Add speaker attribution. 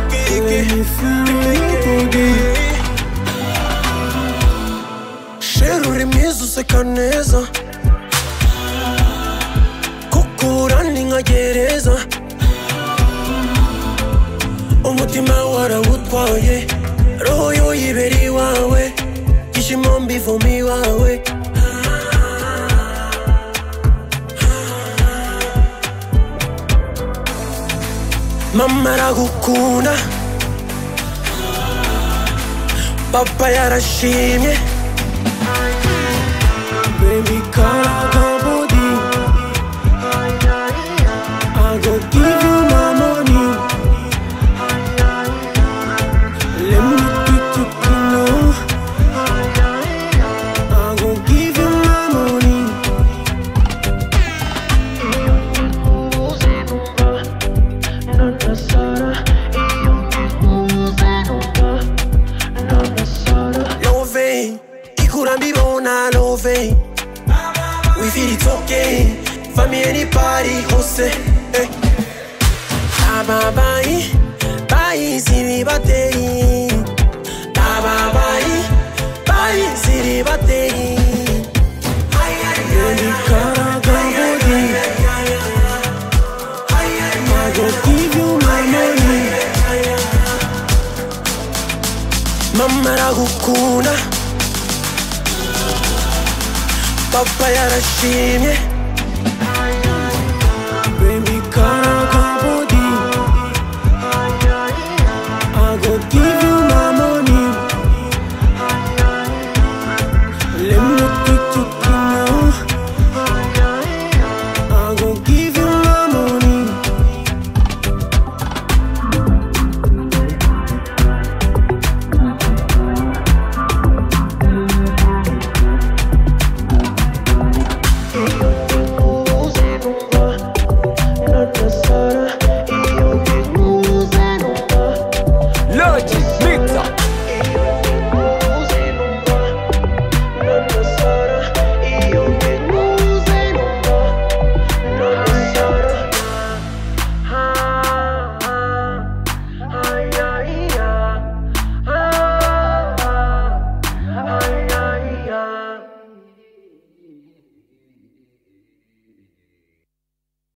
Speaker 1: cliquer, Sheri uri mwiza useka neza kukura ni nka gereza umutima warawutwaye roho yuyibera iwawe ibyishimo mbivoma iwawe mama aragukunda papa yarashimye Baby, karagabodi I go give you my money Let me get you to know I go give you my money Loving, ikurambibona loving We feel it's okay For me anybody hose eh. Ababayi Bayizi bibateye Ababayi Bayizi bibateye Yeni karagabodi I go give you my money Mama aragukunda Papa yarashimye